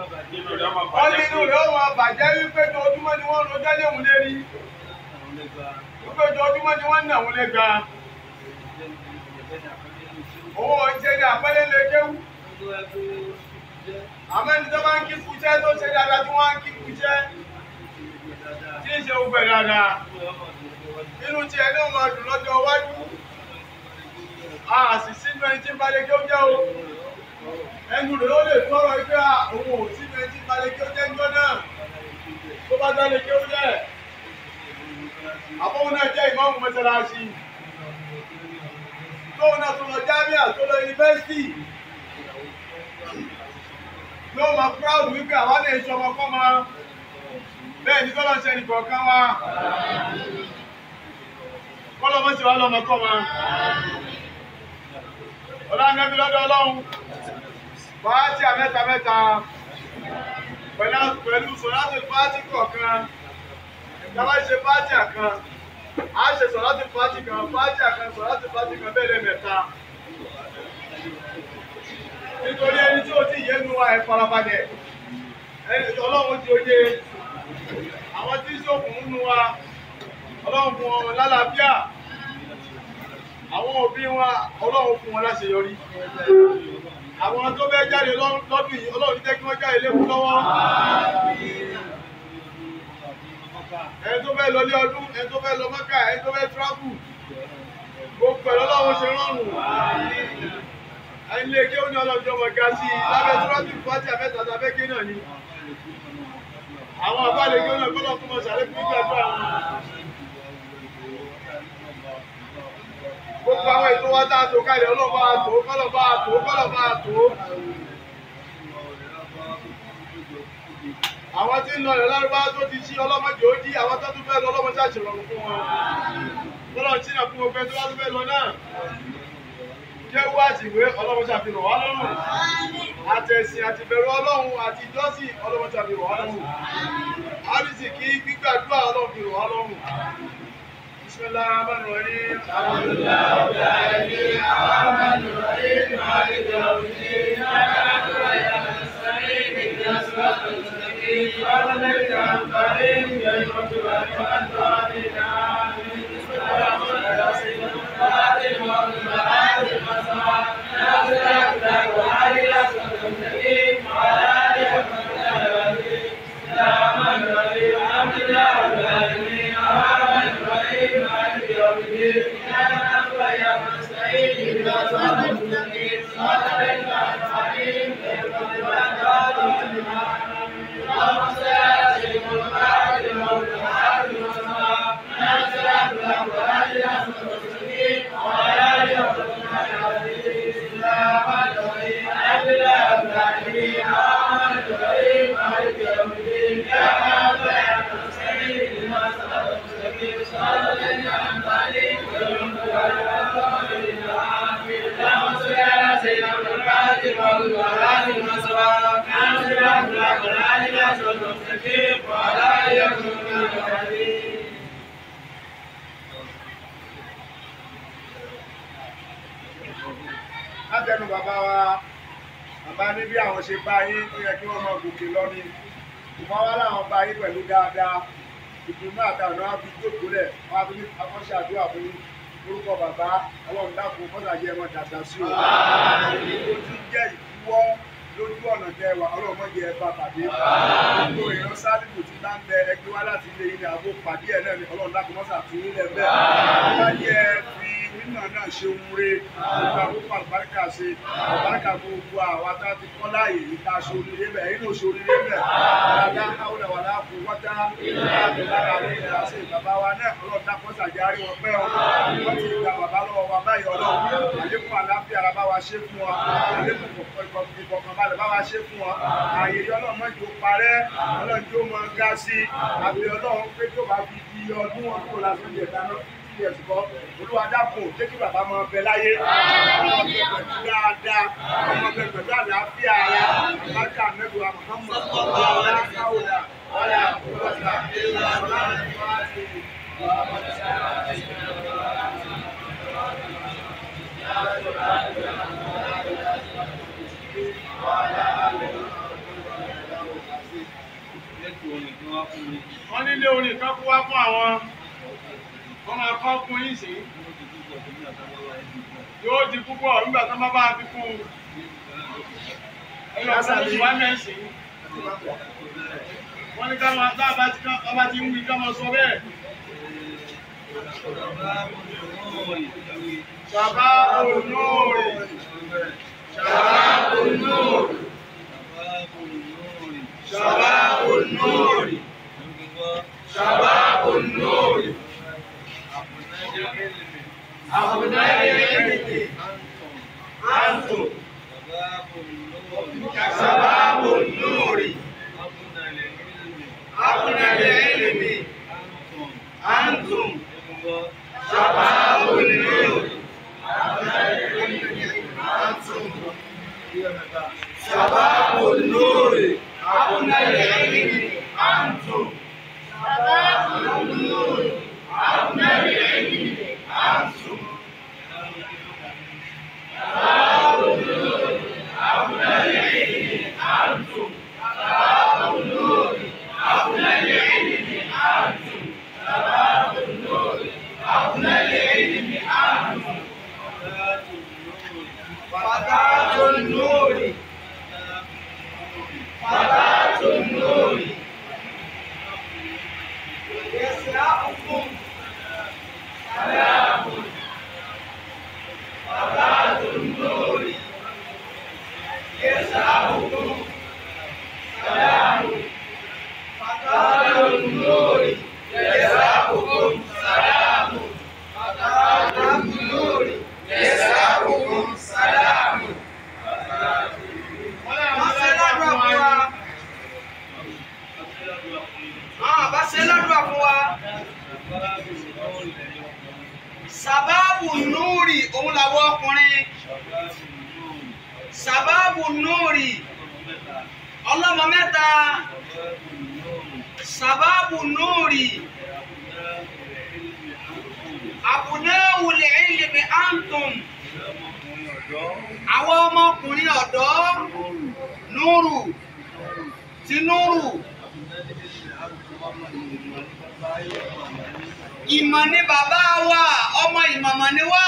Nínú rẹ̀ máa wọ́n bàjẹ́ nínú rẹ̀ ó máa bàjẹ́ wípé ojoojúmọ́ ni wọ́n rojọ́ léwu lérí wípé ojoojúmọ́ ni wọ́n nà wọ́n lé ga owó ọ̀jẹ̀ ní àpẹẹrẹ lè kéwù àmọ́ ẹni tó bá ń kí kúṣẹ́ tó ṣe dáadáa tí wọ́n á kí kúṣẹ́ tí ń ṣe gbogbo ẹ̀ dáadáa inú tiẹ̀ ní ọmọ ọdún lọ́jọ́ iwájú a sì sínú ẹni tí ń balẹ̀ kí ó jẹ́ o ẹnu rẹ̀ ó lè tọrọ ẹgbẹ́ òun ò sínú ẹni tí ń balẹ̀ kí ó jẹ́ ńjọ́ náà tó bá dálé kí ó jẹ́ àbọ̀wọ̀n náà jẹ́ ìmọ̀ọ́mù mọ́sálásí tóun náà tó lọ jámíà tó lọ yunifásitì ló máa proud wípé àwa lè ṣe ọmọ kọ́ máa bẹ́ẹ̀ ni kọ́lọ́ ṣe nìkọ̀ọ̀kan wa kọ́lọ́ mọ́ sí wa lọ́mọ kọ́ máa ọlọ́nàbí lọ́dọ̀ ọlọ́run fàájì mẹ́ta mẹ́ta pẹ̀lú sọ̀rọ̀tì fàájì kọ̀ọ̀kan ìjọba ṣe fàájì kan a ṣe sọ̀rọ̀tì fàájì kan fàájì kan sọ̀rọ̀tì fàájì kan bẹ́ẹ̀ mẹ́ta nítorí ẹni tí ó ti yé nu wa ẹ̀ farabalẹ̀ ẹni tí ọlọ́run ti oye àwọn tí sókùn nu wa ọlọ́run fún wọn lálàáfíà àwọn òbí wọn ọlọ́run fún wọn láṣeyọrí àwọn tó fẹ́ jáde lọ́dún yìí ọlọ́run jẹ́ kí wọ́n jáde léwu lọ́wọ́ ẹni tó fẹ́ lọ lé ọdún ẹni tó fẹ́ lọ mọ́kà ẹni tó fẹ́ tíráfù gbogbo ẹ̀ lọ́lọ́run ṣe rọrùn ẹni lè ké ó ní ọlọ́jọ́ ọmọ ga sí i lábẹ́ tíráfù pàtì àfẹ́ta tàbẹ́ ké náà ni àwọn àbá lè ké ó náà kọ́lọ́ fún ọmọ sàlẹ̀ fún ìgbàdúrà wọn. gbogbo àwọn ètò wa tá a tò kalẹ̀ ọlọ́ba àtò kọ́lọ́ba àtò kọ́lọ́ba àtò. àwọn tí ń lọ rẹ̀ lárúbá tó ti ṣí ọlọ́mọdé ó dí àwọn tó tún fẹ́ lọ ọlọ́mọdé àṣìrọ̀rùn fún wọn. lọ́lọ́ tí náà fún gbogbo ẹni tó bá tún fẹ́ lọ náà. jẹ́ wá àtìwé ọlọ́mọdé àfihàn wá lọ́rùn. àtẹ̀sìn àtìbẹ̀rù ọlọ́run àti ìjọsìn ọlọ́mọdé àfihàn wá lọ́rùn. àrísìkí gbígbàdúrà ọlọ́run fi rọ̀ wá lọ́rùn. بسم الله الرحمن الرحيم الحمد لله رب العالمين الرحمن الرحيم مالك يوم الدين اياك نعبد واياك نستعين اهدنا الصراط المستقيم صراط الذين انعمت عليهم غير المغضوب عليهم ولا الضالين امين بسم الله الرحمن الرحيم فاتح المغرب وآتي المسمى ناصر الأخلاق وآل الأسود المستقيم وعلى آله وصحبه أجمعين بسم الله الرحمن الرحيم الحمد لله رب العالمين الرحمن الرحيم مالك يوم الدين إياك نعبد وإياك نستعين اهدنا الصراط المستقيم صراط الذين أنعمت عليهم غير المغضوب عليهم ولا الضالين اللهم صل على سيدنا محمد الموت والآخر والسماء ناصر الأخلاق وآل الأسود المستقيم وعلى آله وصحبه أجمعين بسم الله الرحمن الرحيم الحمد لله رب العالمين الرحمن الرحيم مالك يوم الدين إياك نعبد وإياك نستعين اهدنا الصراط المستقيم صراط الذين أنعمت عليهم غير المغضوب عليهم ولا الضالين آمين اللهم صل على سيدنا محمد الموت والآخر والسماء ناصر الأخلاق وآل الأسود المستقيم وعلى آله وصحبه أجمعين látẹnu bàbá wa bàbá ní bí àwọn ṣe bá yín ó yẹ kí wọ́n máa gòkè lọ ní ìmọ̀ wa láwọn bá yín pẹ̀lú dáadáa ìdùnnú àtàwọn náà fi jókòó lẹ̀ wọ́n á fi ní akọ́ṣẹ́ àdúrà fún yín orúkọ bàbá ọlọ́run dákun mọ́tàjẹ́ ẹ̀ mọ́ dàgbà sí o ó ti jẹ́ ìdíwọ́ lójú ọ̀nà tẹwà ọlọ́run mọ́ jẹ́ ẹ bá pàdé gbogbo èèyàn sálíbù ti bá ń bẹ ẹgbẹ́ wá láti ilé ilé àgbo pàdé ẹ̀ náà ni ọlọ́run dákun mọ́sà tún nílẹ̀ bẹ́ẹ̀ wọ́n yẹ fi nínà náà ṣe ń re gbogbo àkókò àlùbáríkà ṣe àlùbáríkà gbogbo àwa tá a ti kọ́ láàyè yìí ká aṣọ oríire bẹ̀ ẹ̀yin náà ṣe oríire bẹ̀ dáadáa káwọn wà láàfin wọ́tá ìlànà àlẹ́ ìlà ṣe bàbá wa náà ọlọ́run dákun ṣàjárí wọn pẹ́ ọ wọ́n ti gba bàbá lọ́wọ́ wa báyìí ọlọ́run àlékún àlàáfíà ara bá wa ṣe fún wa àlékún ìfọ̀kànbalẹ̀ bá wa ṣe fún wa ààyè ọlọ́run mọ́ ìjó parẹ́ ọlọ́run tó mọ ga sí àbí ọlọ́run pé tó bá fi di ọdún ọdún lásán jẹ dáná tí ẹ sùkọ́ olúwa dákun jẹ́ kí bàbá máa bẹ láyé ọmọ bẹ pẹ̀lú dáadáa ọmọ bẹ pẹ̀lú àlàáfíà ara bàtà mẹ́wàá Muhammad ọ̀la káwọ̀dà ọ̀la àkùrọ̀dà ọ̀la wọ́n nílé orin kan kó wá fún àwọn wọ́n máa kọ́ fún yín sí yóò di púpọ̀ nígbà tó bá bá fi kún un ẹ̀yọ̀ kan ló ti wá mẹ́sìn wọ́n ní ká máa tá a bá ti ká a bá ti ń wí ká máa sọ bẹ́ẹ̀. Bàbá olóore. Bàbá olóore. Bàbá olóore. Bàbá olóore. Àbùdá ẹ̀yẹ́dẹ̀. Àǹtò. Bàbá olóore. Àbùdá ẹ̀yẹ́dẹ̀. Àǹtò. Bàbá olóore. شباب النور أبنى العلم أنتم شباب النور أبنى العلم أنتم شباب النور أبنى العلم أنتم شباب النور أبنى العلم أنتم شباب النور أبنى العلم أنتم فتاة النور فتاة النور يسرعكم سلام فتاة النور يسرعكم سلام فتاة النور يسرعكم سلام فتاة النور يسرعكم سلام wọ́n ṣe ládùúgbà fún wa. àwọn àbá ṣe ládùúgbà fún wa. sàbáàbù núùrì òun làwọn ọkùnrin. sàbáàbù núùrì ọlọ́mọ mẹ́ta. sàbáàbù núùrì àbùnáwù lè ilmi antum. àwọn ọmọkùnrin ọ̀dọ́ núrù tí núrù ìmọ̀ ni bàbá wa ọmọ ìmọ̀mọ̀ ni wá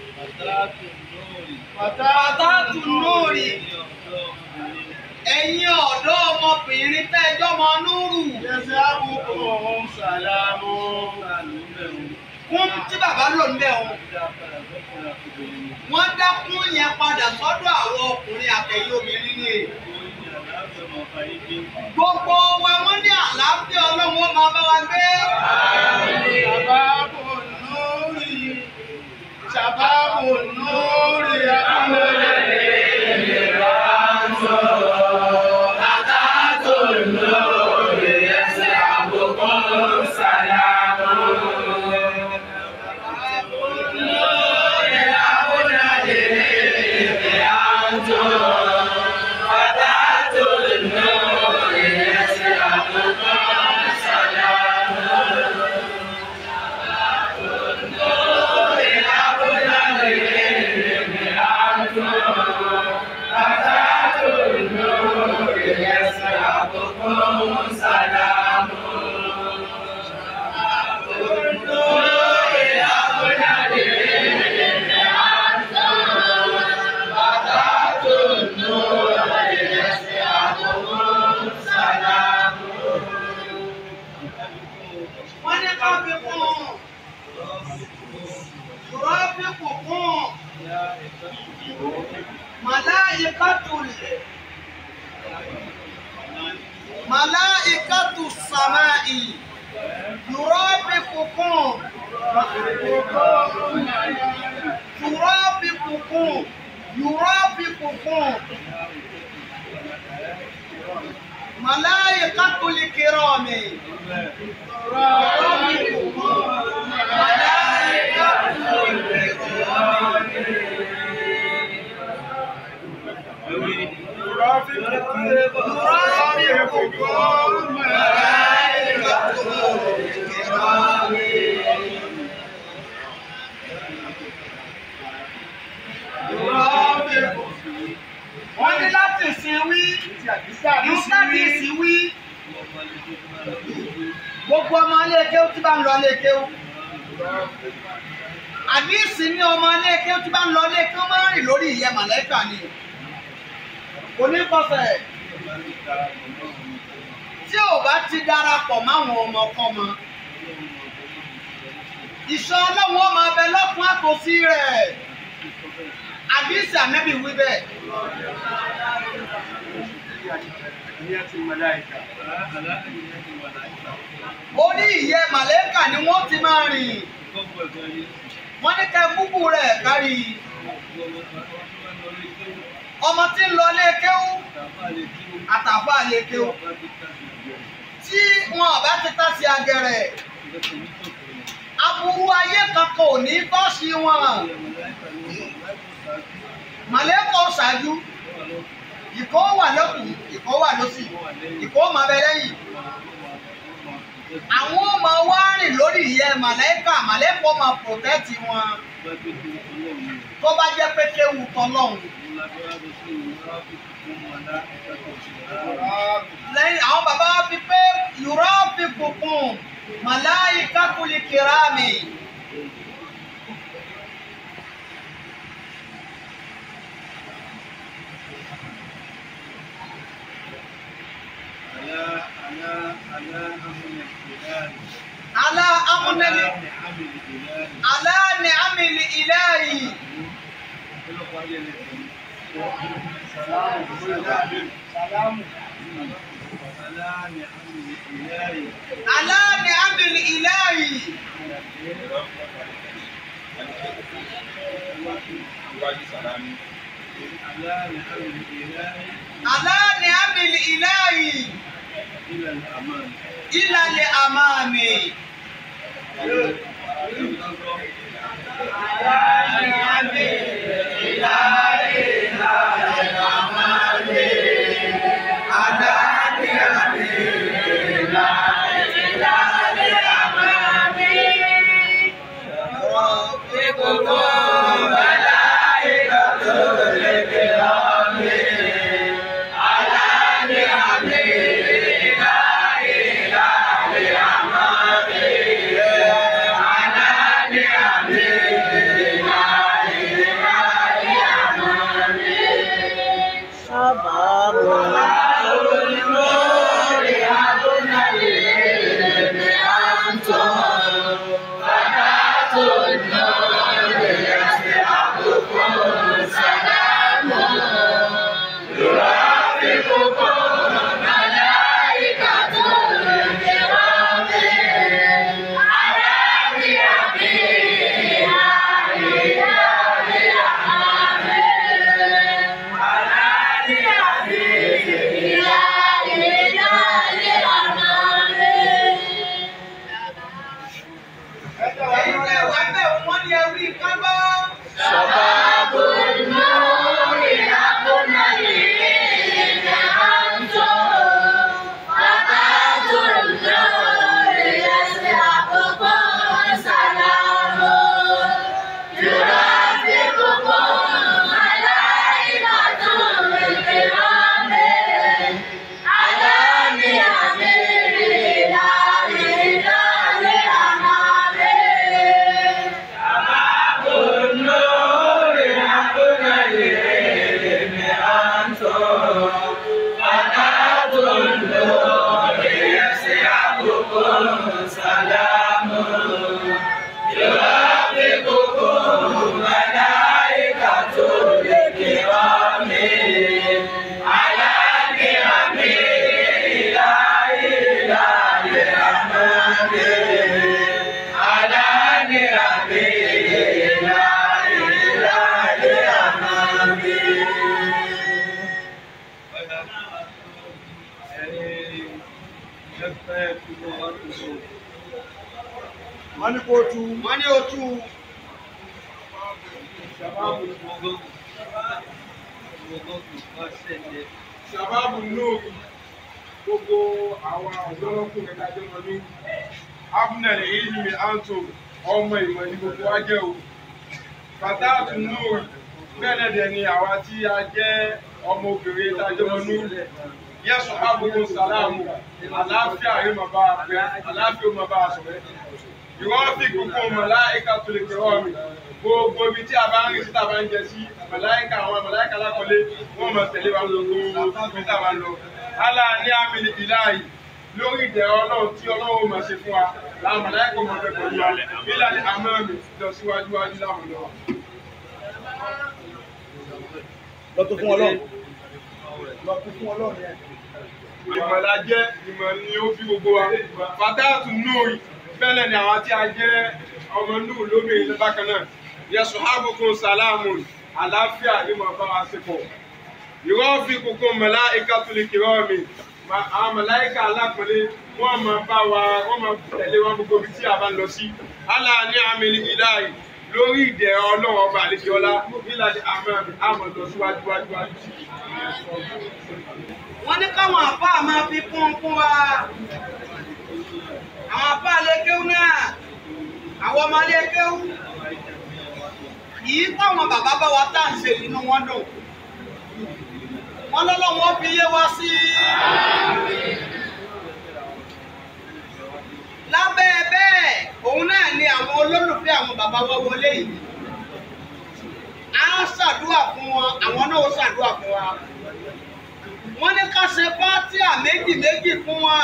pàtàkì núrì ẹ̀yin ọ̀dọ́ ọmọbìnrin tẹ́jọ́ mọ núrù Jẹ́sẹ̀ àbùkù ọ̀hún sàlámù. kún tí bàbá lò ń bẹ̀ wọn wọ́n dákún yẹn padà sọ́dọ̀ àwọn ọkùnrin àtẹ̀yìn obìnrin ni gbogbo wa wọ́n ní àlàáfíà ọlọ́run ó máa bá wa gbé. Ṣàbábù núrì. Ṣàbábù núrì. Àbúrò wọ́n ní ká fi kún un rọ́ọ̀fì kù kún un màláìkàtù màláìkàtù sàmáì rọ́ọ̀fì kù kún un rọ́ọ̀fì kù kún un rọ́ọ̀fì kù kún un màláìkàtù lè kéré ọ̀mì. Wọ́n ní láti sin wí, ìsádìsí wí, gbogbo ọmọ ilé kéwú tí bá ń lọ ilé kéwú àdìsí ní ọmọ ilé kéwú tí bá ń lọ ilé kéwú máa ń rìn lórí ìyẹ́ màlẹ́kà ni kò ní kọsẹ̀ tí ò bá ti darapọ̀ máwọn ọmọkọ́mọ ìṣọ́ ọlọ́run ọmọ abẹ lọ́kùn àtòsí rẹ̀ àdìsí ànẹ́bí wí bẹ́ẹ̀. orí ìyẹ́ màlẹ́kà ni wọ́n ti máa rìn wọ́n ní ká gbúgbù rẹ̀ kárí ọmọ tí ń lọ ilé kéwú àtàfà ilé kéwú tí wọn ò bá ti tá sí agẹrẹ aburú ayé kankan ò ní bọ́ sí wọn màlẹ́kà ó ṣáájú ìkó wà lọ́kùn ìkó wà lọ́sì ìkó máa bẹ lẹ́yìn àwọn ọmọ wa rìn lórí ìyẹ́ màlẹ́kà màlẹ́kà máa protect wọn tó bá jẹ́ pé kéwu tọ́lọ́hún. lẹ́yìn àwọn bàbá wa fi pé yùrọ́ fi kùkùn màláyíká kùlì kìrámì. alá amúnẹ́lì alá ní amìlì ìlẹ́yìí. alá ní amìlì ìlẹ́yìí. alá ní amìlì ìlẹ́yìí. ìlàlẹ̀ àmàmì. ẹ̀yin tẹ́ wà bẹ́ẹ̀ wọ́n ní ẹwí kábọ́. wọ́n ní kó tu wọ́n ní ojú ṣàbábù nóòkì gbogbo àwọn ọ̀dọ́lọ́kùnrin dájọ́ wọn ní abnel ilmi anto ọmọ ìmọ̀ ní gbogbo wa jẹ́ o fatatu nóòkì bẹ́ẹ̀ náà dẹ̀ ni àwa tí a jẹ́ ọmọ obìnrin tá a jẹ́ ọmọ núlẹ̀ yẹ́sùn ábùkù sàlámù àlàáfíà yóò máa bá a pẹ́ àlàáfíà yóò máa bá a sọ̀rọ̀ ìwọ́n fi kúkú màláìka tó lè kẹ́wọ́ mi gbogbo ibi tí a bá ń rìn sí tá a bá ń jẹ sí màláìka àwọn màláìka lákọlé wọ́n máa tẹ̀lé wa gbogbo ibi tá a bá ń lọ. alá ní àmì ìláyìí lórí ìdẹ̀rọ ọlọ́run tí ọlọ́run máa ṣe fún wa làwọn màláìka máa fẹ́ pẹ̀lú wa nílà ní àmọ́ mi lọ síwájú wájú láwọn lọ. lọ́tún fún ọlọ́run lọ́tún fún ọlọ́run yẹn. ìmọ̀lá jẹ́ ìmọ̀ ni ó fi gbogbo wa fàtáàtù nóòrì bẹ́ẹ̀ ni àwọn tí a jẹ́ ọmọ núù lóbìnrin bákan náà yẹsùn ábùkún sàlámù àlàáfíà ní mọ̀ bá wa ṣe pọ̀ ìwọ́ fi kókó mọ̀lá ìkàtúlì kìrọ́ mi àwọn mọ̀láìkà alápọ̀lé wọ́n máa bá wa wọ́n máa tẹ̀lé wọn gbogbo ibi tí a bá ń lọ sí alá ní àmì ìdáyì lórí ìdẹ̀rọ ọlọ́run ọba àlejò ọlá nílàdí àmọ́ àmọ́ lọ síwájú wájú wájú sí i. wọ́n ní káwọn àbá máa fi kún un fún wa àwọn àbá lékéwú náà àwọn ọmọ lékéwú yìí táwọn bàbá bá wa tá à ń ṣe inú wọn dùn wọ́n lọ́lọ́wọ́ fi yé wa sí lábẹ́ bẹ́ẹ̀ òun náà ni àwọn olólùfẹ́ àwọn bàbá wa wọlé yìí a ṣàdúrà fún wọn àwọn náà ó ṣàdúrà fún wa wọ́n ní ká ṣe fátíà méjì méjì fún wọn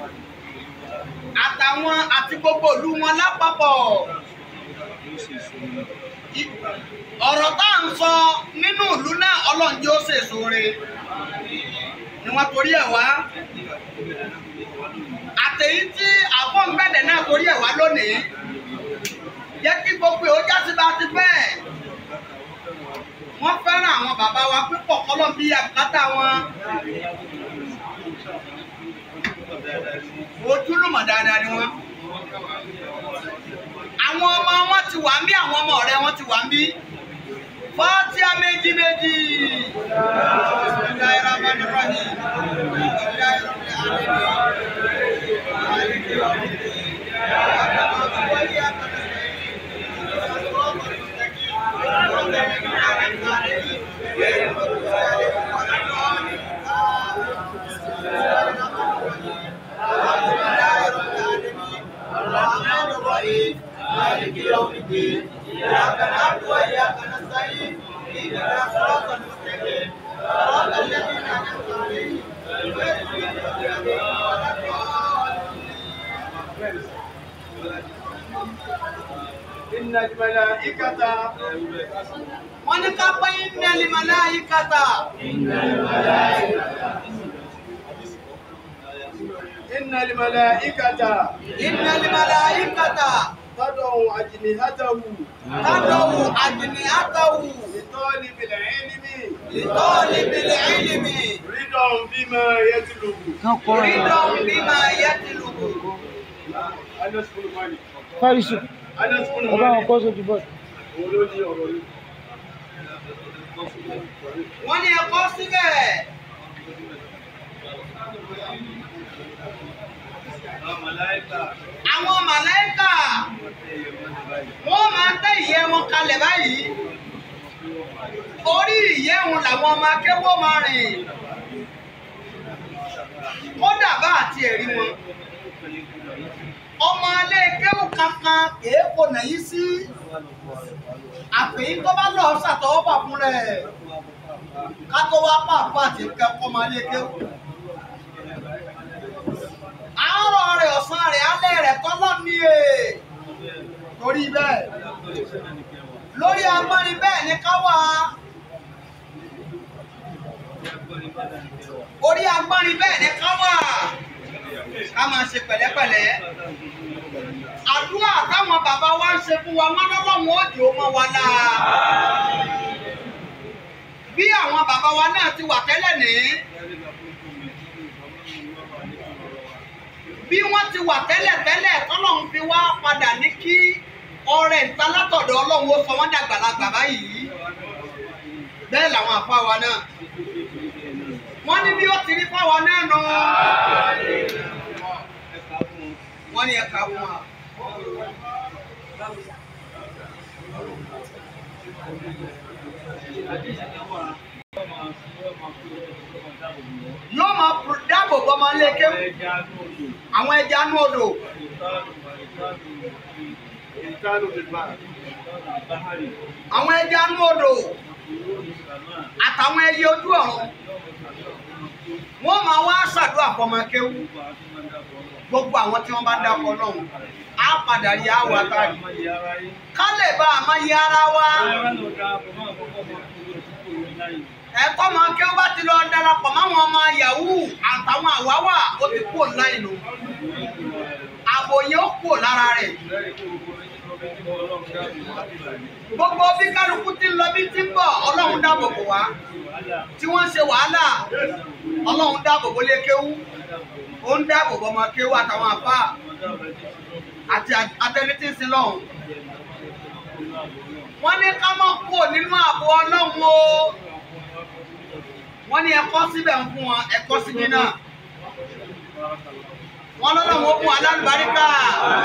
àtàwọn àti gbogbo ìlú wọn lápapọ̀ I- ọ̀rọ̀ tá à ń sọ nínú ìlú náà ọlọ́run jẹ́ ó ṣèṣo re ni wọ́n torí ẹ̀ wá àtẹ̀yí tí àfọ̀nbẹ̀dẹ̀ náà torí ẹ̀ wá lónìí jẹ́ kí gbogbo ẹ̀ ó já sí bá ti bẹ́ẹ̀ wọ́n fẹ́ràn àwọn bàbá wa púpọ̀ kọ́lọ́ bí àbùkátà wọn. ojúlùmọ̀ dáadáa ni wọ́n. àwọn ọmọ wọn ti wà ń bí àwọn ọmọ ọ̀rẹ́ wọn ti wà ń bí. fọ́tíà méjì méjì. Bismillahirrahmanirrahim. الرحمن الرحيم مالك يوم الدين إياك نعبد وإياك نستعين اهدنا الصراط المستقيم صراط الذين أنعمت عليهم غير المغضوب عليهم ولا الضالين إن الملائكة wọ́n ní ká pé iná limọ̀lá yìí kàtà. إن الملائكة iná limọ̀lá yìí kàtà. تضع أجنحته kádọ̀wù àjìní àtàwù. لطالب العلم ìtọ́ni bìlẹ̀ ìlìmì. رضا بما يطلب rídọ̀ bímọ ayé ti lùkù. أنس بن مالك Fárísù, أنس بن ọba àwọn مالك kọ́ sójú bọ́ọ̀lù. òun ló ní ọ̀rọ̀ yìí. wọ́n ní ẹ̀kọ́ síbẹ̀. àwọn màláìkà wọ́n máa tẹ́ ìyẹ́ wọn kalẹ̀ báyìí. orí ìyẹ́ wọn làwọn ọmọ akẹ́wọ́ máa rìn. kódà bá àti ẹ̀rí wọn. ọmọ alẹ́ kéwù kankan kìí kò nàyí sí. àfi tó bá lọ ṣàtọwọ́bà fún rẹ̀ ká tó wá pàpọ̀ àti kẹ́kọ̀ọ́ máa lé kéwù. àárọ̀ rẹ̀ ọ̀sán rẹ̀ alẹ́ rẹ̀ tọ́lọ́ ní è torí bẹ́ẹ̀ lórí agbọ́nrin bẹ́ẹ̀ ni ká wà orí agbọ́nrin bẹ́ẹ̀ ni ká wà ká máa ṣe pẹ̀lẹ́pẹ̀lẹ́ àdúrà táwọn bàbá wa ń ṣe fún wa wọn lọ́lọ́wọ́n òjò mọ́ wa láà bí àwọn bàbá wa náà ti wà tẹ́lẹ̀ ní bí wọ́n ti wà tẹ́lẹ̀ tẹ́lẹ̀ tọ́lọ́run fi wá padà ní kí ọrẹ ìta látọ̀dọ̀ ọlọ́run ó sọ wọ́n dàgbàlagbà báyìí bẹ́ẹ̀ làwọn àfa wa náà wọ́n ní bí ó ti rí fáwa náà nù wọ́n ní ẹ̀ka fún wa. ọmọ ilé kéwú àwọn ẹja nú odò ìtàlù ìgbà àwọn ẹja nú odò àtàwọn ẹyẹ ojú ọ̀run wọ́n máa wá ṣàdúrà fọmọ kéwú gbogbo àwọn tí wọ́n bá dákọ lọ́hùn á padà rí àwọn àtàrí ká lè bá a máa yẹ ara wa ẹ̀kọ́ máa kéwú bá ti lọ darapọ̀ máwọn ọmọ yahoo àtàwọn àwáwà ó ti kú online nù ààbò yẹn ó kú lára rẹ̀ gbogbo bí kálukú ti ń lọ bí ti ń bọ̀ ọlọ́run dáàbò bò wá tí wọ́n ń ṣe wàhálà ọlọ́run dáàbò bò lé kéwú ó ń dáàbò bò ọmọ kéwú àtàwọn àfà àti atẹni tí ń sin lọ́hùn. wọ́n ní ká má kú nínú ààbò ọlọ́run o wọ́n ní ẹ̀kọ́ síbẹ̀ ń fún wọn ẹ̀kọ́ síbi náà wọ́n lọ́lọ́run ó fún alálùbáríkà